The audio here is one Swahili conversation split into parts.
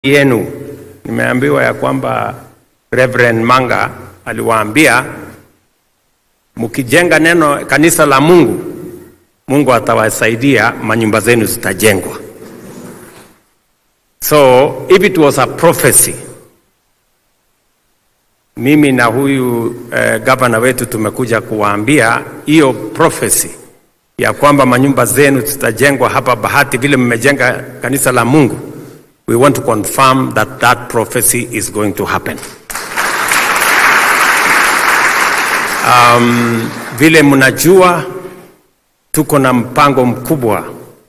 yenu nimeambiwa ya kwamba Reverend Manga aliwaambia mkijenga neno kanisa la Mungu, Mungu atawasaidia, manyumba zenu zitajengwa. So if it was a prophecy, mimi na huyu eh, gavana wetu tumekuja kuwaambia hiyo prophecy ya kwamba manyumba zenu zitajengwa hapa Bahati, vile mmejenga kanisa la Mungu. We want to confirm that that prophecy is going to happen. Um, vile mnajua tuko na mpango mkubwa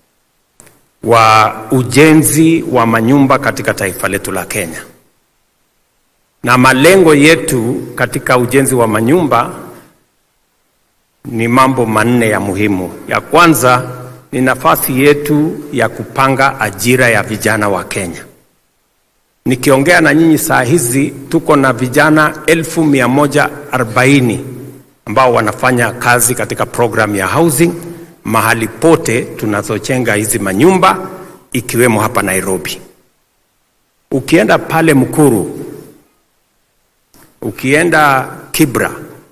wa ujenzi wa manyumba katika taifa letu la Kenya, na malengo yetu katika ujenzi wa manyumba ni mambo manne ya muhimu. Ya kwanza ni nafasi yetu ya kupanga ajira ya vijana wa Kenya. Nikiongea na nyinyi saa hizi tuko na vijana elfu mia moja arobaini ambao wanafanya kazi katika program ya housing mahali pote tunazojenga hizi manyumba ikiwemo hapa Nairobi. Ukienda pale Mkuru, ukienda Kibra,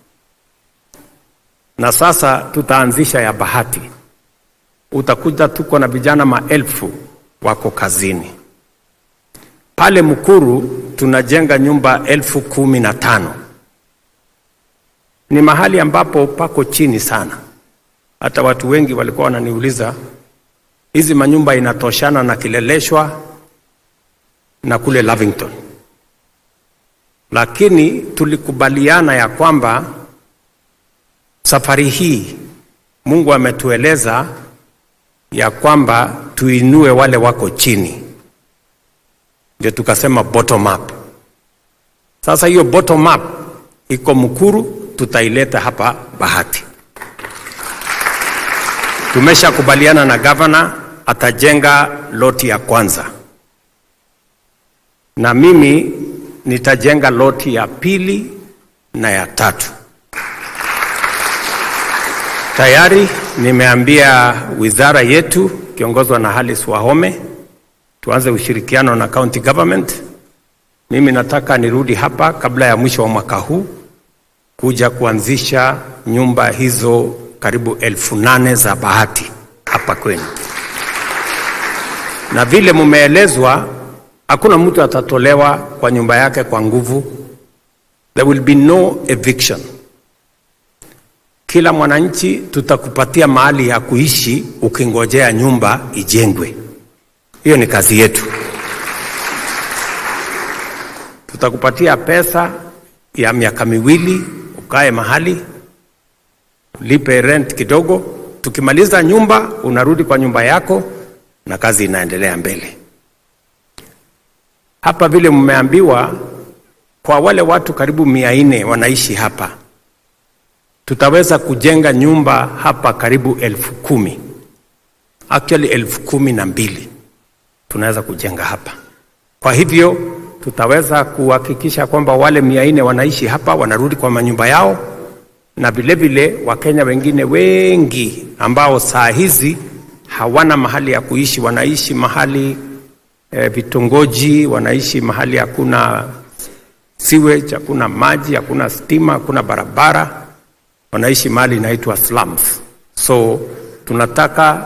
na sasa tutaanzisha ya Bahati, utakuta tuko na vijana maelfu wako kazini pale Mkuru. Tunajenga nyumba elfu kumi na tano ni mahali ambapo pako chini sana. Hata watu wengi walikuwa wananiuliza hizi manyumba inatoshana na Kileleshwa na kule Lavington, lakini tulikubaliana ya kwamba safari hii Mungu ametueleza ya kwamba tuinue wale wako chini, ndio tukasema bottom up. Sasa hiyo bottom up iko Mkuru, tutaileta hapa Bahati. Tumeshakubaliana na gavana atajenga loti ya kwanza, na mimi nitajenga loti ya pili na ya tatu. Tayari nimeambia wizara yetu kiongozwa na Alice Wahome tuanze ushirikiano na county government. Mimi nataka nirudi hapa kabla ya mwisho wa mwaka huu kuja kuanzisha nyumba hizo karibu elfu nane za Bahati hapa kwenu, na vile mumeelezwa, hakuna mtu atatolewa kwa nyumba yake kwa nguvu. There will be no eviction. Kila mwananchi tutakupatia mahali ya kuishi ukingojea nyumba ijengwe. Hiyo ni kazi yetu. Tutakupatia pesa ya miaka miwili ukae mahali lipe rent kidogo. Tukimaliza nyumba, unarudi kwa nyumba yako na kazi inaendelea mbele. Hapa vile mmeambiwa, kwa wale watu karibu mia nne wanaishi hapa, tutaweza kujenga nyumba hapa karibu elfu kumi actually elfu kumi na mbili tunaweza kujenga hapa. Kwa hivyo tutaweza kuhakikisha kwamba wale mia nne wanaishi hapa wanarudi kwa manyumba yao na vilevile Wakenya wengine wengi ambao saa hizi hawana mahali ya kuishi, wanaishi mahali e, vitongoji, wanaishi mahali hakuna sewage, hakuna maji, hakuna stima, hakuna barabara, wanaishi mahali inaitwa slums. So tunataka